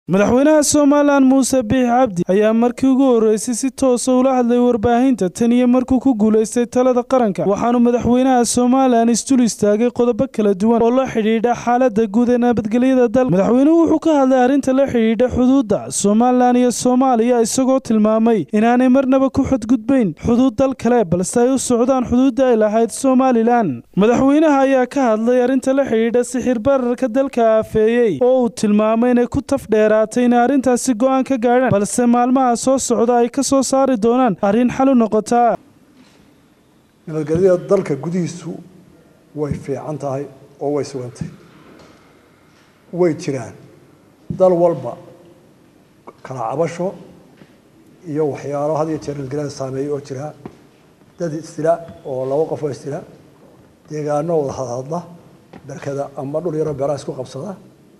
madaxweynaha somalilan muuse biix cabdi ayaa markii ugu horreysay si toosa ula hadlay warbaahinta tan iyo markuu ku guulaystay talada qaranka waxaanu madaxweynaha somalilan isdul istaagay qodobo kala duwan oo la xidhiidha xaaladda guud ee nabadgelyada dalka madaxweynuhu wuxuu ka hadlay arrinta la xidhiidha xuduudda somalilan iyo soomaaliya isagoo tilmaamay inaanay marnaba ku xadgudbayn xuduud dal kale balse ay u socdaan xuduudda ay lahayd somalilan madaxweynaha ayaa ka hadlay arrinta la xidhiidha sixir bararka dalka aafeeyey oo uu tilmaamay inay ku tafdheera inay arrintaasi go'aan ka gaadhaan balse maalmaha soo socda ay ka soo saari doonaan arrin xal u noqotaa nabadgelyada dalka gudihiisu way fiican tahay oo way sugantahay way jiraan dal walba kala cabasho iyo waxyaalo had iyo jeer nabadgelyada saameeya oo jira dad istila oo laba qof oo istila deegaano wada hadhadla berkada ama dhul yaroo beeraha isku qabsada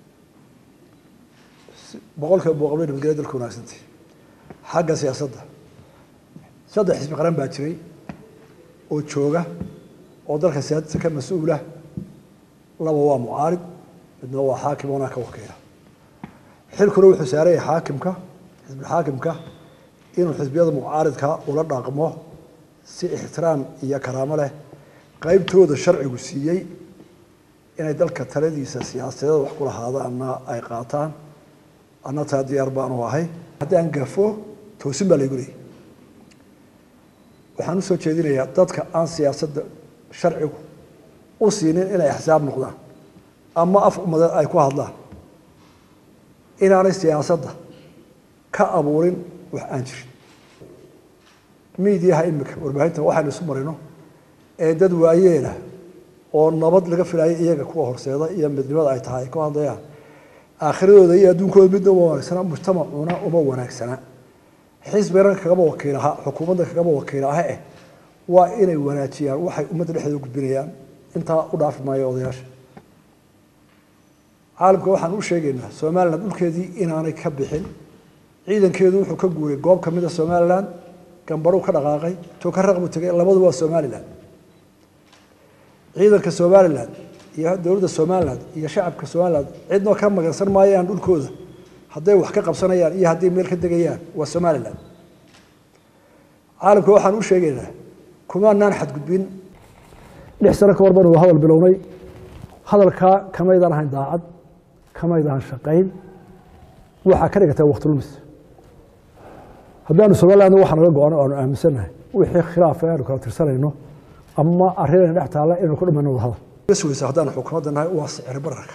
boqolkiiba boqol bay nabadgelya dalka wanaagsantay xagga siyaasadda saddex xisbi qaran baa jiray oo jooga oo dalka siyaasadda ka mas-uula laba waa mucaarid midna waa xaakim oonaa ka wakiila xilkuna wuxuu saaraya xaakimka xisbilxaakimka inuu xisbiyada mucaaridka ula dhaqmo si ixtiraam iyo karaamo leh qeybtooda sharcigu siiyey inay dalka taladiisa siyaasadeeda wax ku lahaadaanna ay qaataan anna taa diyaar baanu ahay haddii aan gafo toosin baa laygu leeyay waxaan usoo jeedinayaa dadka aan siyaasadda sharcigu u siinin inay axsaab noqdaan ama af umadeed ay ku hadlaan inaanay siyaasadda ka abuurin wax aan jirin miidiyaha imika warbaahinta waxaynu isu marino ee dad waayeela oo nabad laga filayo iyaga kuwa horseeda iyo midnimada ay tahay ay ku hadlayaan aakhiradooda iyo adduunkooda midna uma wanaagsana mujtamacuna uma wanaagsana xisbigana kagama wakiilaha xukuumadda kagama wakiilaha eh waa inay wanaajiyaan waxay ummadda dhexdeeda gudbinayaan intaa u dhaafi maayo odayaasha caalamka waxaan u sheegaynaa somalilan dhulkeedii inaanay ka bixin ciidankeedu wuxuu ka guuray goob kamid a somalilan gambaruu ka dhaqaaqay tokaraq buu tegay labadu waa somalilan ciidanka somalilan iyo dowladda somalilan iyo shacabka somalilan cidnoo ka magansan maayaan dhulkooda hadday wax ka qabsanayaan iyo hadday meel ka degayaan waa somalilan caalamka waxaan u sheegaynaa kumaanaan xadgudbin lix sano ka hor banu hadal bilownay hadalkaa kamaydaan ahayn daacad kamaydaan shaqayn waxaa ka dhigatay waqti lumis haddaanu somaliland waxa naga go-ano aanu aaminsannahay wixii khilaaf aanu kala tirsanayno ama arrinayna dhex taalla inaynu ku dhamayno wada hadal weysa haddaan xukuumadda nahay waa sicir bararka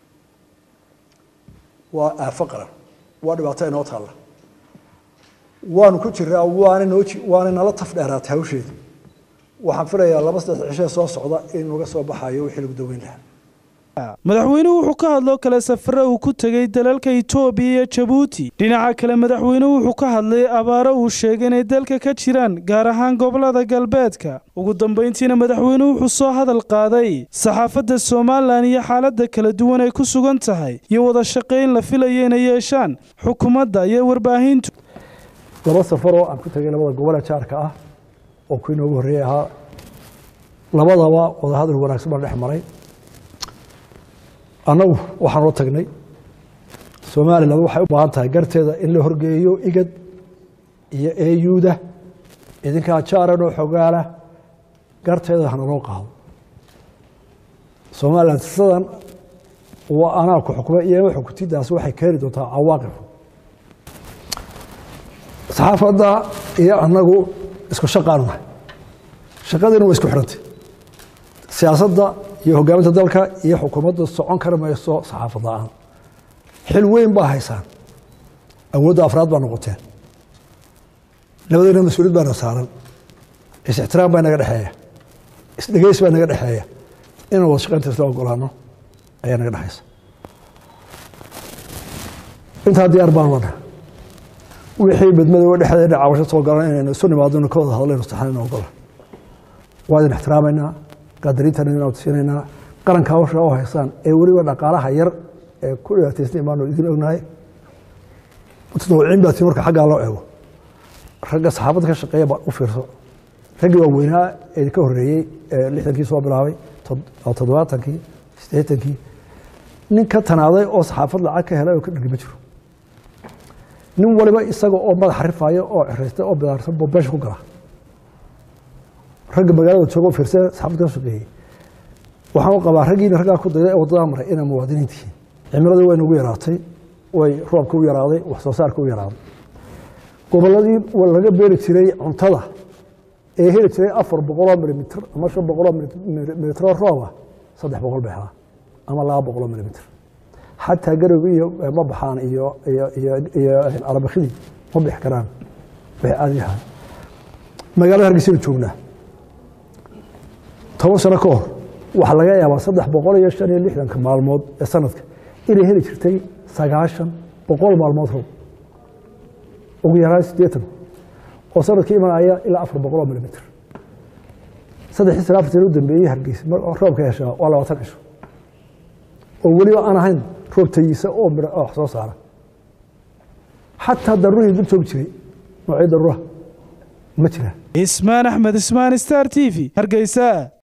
waa aafo qaran waa dhibaato inoo taalla waanu ku jiraa waana noo waana nala taf dheeraatay hawsheeda waxaan filayaa laba saddex cishee soo socda in naga soo baxayo wixii lagu daweyn lahaa madaxweynuhu wuxuu ka hadloo kale safare uu ku tegey dalalka itoobiya iyo jabuuti dhinaca kale madaxweynuhu wuxuu ka hadlay abaaro uu sheegay inay dalka ka jiraan gaar ahaan gobolada galbeedka ugu dambayntiina madaxweynuhu wuxuu soo hadal qaaday saxaafadda somalilan iyo xaaladda kala duwan ay ku sugan tahay iyo wada shaqayn la filayo inay yeeshaan xukuumadda iyo warbaahintu laba safaroo aan ku tegay labada gobole jaarka ah oo ku inoogu horreeyey ahaa labadaba wadahadal wanaagsan baan dhex maray annagu waxaan oo tagnay somalilan waxay u baahan tahay garteeda in la horgeeyo igad iyo eyuuda idinkaa jaaran oo xogaala garteeda hana loo qaado somalilan sidan waa anaa ku xukma iyo xukutidaas waxay keeni doontaa cawaaqib saxaafadda iyo annagu isku shaqaanu nahay shaqadiina waa isku xirantay siyaasadda iyo hogaaminta dalka iyo xukuumadda socon kari mayso saxaafad la-aan xil weyn baa haysaan awoodda afraad baa noqoteen labadayna mas-uuliyad baana saaran is-ixtiraam baa naga dhexeeya isdhegeys baa naga dhexeeya inaan wada shaqaynta isla ogolaano ayaa naga dhexaysa intaa diyaar baan wana wixii badmadooba dhexdeena cabasho soo galan inaynu isu nimaadno ka wada hadlayno saxanayna ogola waa idin ixtiraamaynaa qaadariintana inaan siinaynaa qaranka hawsha oo haysaan ee weliba dhaqaalaha yar ee ku dhibaataysnay baanu idin ognahay mutadawiciin baa tii marka xaggaa loo eego ragga saxaafadda ka shaqeeya baa u fiirso raggii waaweynaa ee ka horreeyey ee lixdankii soo bilaabay toddobaatankii siddeetankii nin ka tanaaday oo saxaafad lacag ka helay oo ka dhigi ma jiro nin waliba isaga oo madaxa rifaaya oo ciraysta oo bidaarsan buu beesha ku gala ragga magaalada jooga oo fiirsan saxaafadda ka shaqeeyey waxaan u qabaa raggiina raggaa ku dayda ee waddadaa maray inay muwaadiniintihiin cimiladii way nagu yaraatay way roobka u yaraaday wax soo saarka u yaraaday gobolladii laga beeri jiray cuntada ee heli jiray afar boqoloo milimitr ama shan boqoloo milimitro rooba saddex boqol bay helaan ama laba boqoloo milimitr xataa garowgi iyo ma baxaan iyo iyo arabakidii ma bixi karaan way aadi yahaan magaalada hargeysaynu joognaa toban sano ka hor waxaa laga yaabaa saddex boqol iyo shan iyo lixdanka maalmood ee sanadka inay heli jirtay sagaashan boqol maalmood roob ugu yaraan siddeetan oo sanadkii imanaya ilaa afar boqoloo milimitr saddexii sana afartan u dambeeyey hargeysa roobka heshaa waa labaatan cisho oo weliba aan ahayn roob tayiisa oo midho wax soo saara xataa daruurihii dul joogi jiray noocyo daruuraha ma jiraan ismaan axmed ismaan star t v hargeysa